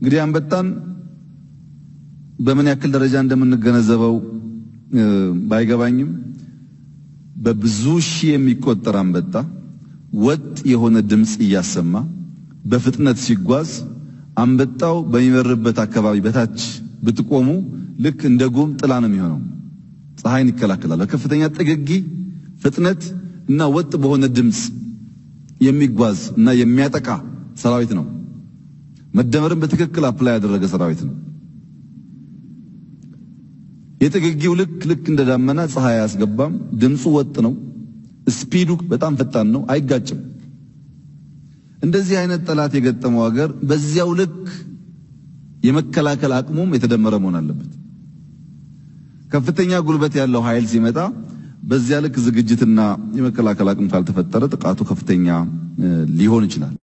እንግዲህ አንበጣን በምን ያክል ደረጃ እንደምንገነዘበው ባይገባኝም በብዙ ሺህ የሚቆጠር አንበጣ ወጥ የሆነ ድምፅ እያሰማ በፍጥነት ሲጓዝ አንበጣው በሚበርበት አካባቢ በታች ብትቆሙ ልክ እንደ ጉም ጥላ ነው የሚሆነው። ፀሐይን ይከላከላል። በከፍተኛ ጥግጊ ፍጥነት እና ወጥ በሆነ ድምፅ የሚጓዝ እና የሚያጠቃ ሰራዊት ነው። መደመርን በትክክል አፕላይ ያደረገ ሰራዊት ነው። የጥግጊው ልክ ልክ እንደ ዳመና ፀሐይ አያስገባም። ድምፁ ወጥ ነው። ስፒዱ በጣም ፈጣን ነው። አይጋጭም። እንደዚህ አይነት ጠላት የገጠመው ሀገር በዚያው ልክ የመከላከል አቅሙም የተደመረ መሆን አለበት። ከፍተኛ ጉልበት ያለው ኃይል ሲመጣ በዚያ ልክ ዝግጅትና የመከላከል አቅም ካልተፈጠረ ጥቃቱ ከፍተኛ ሊሆን ይችላል።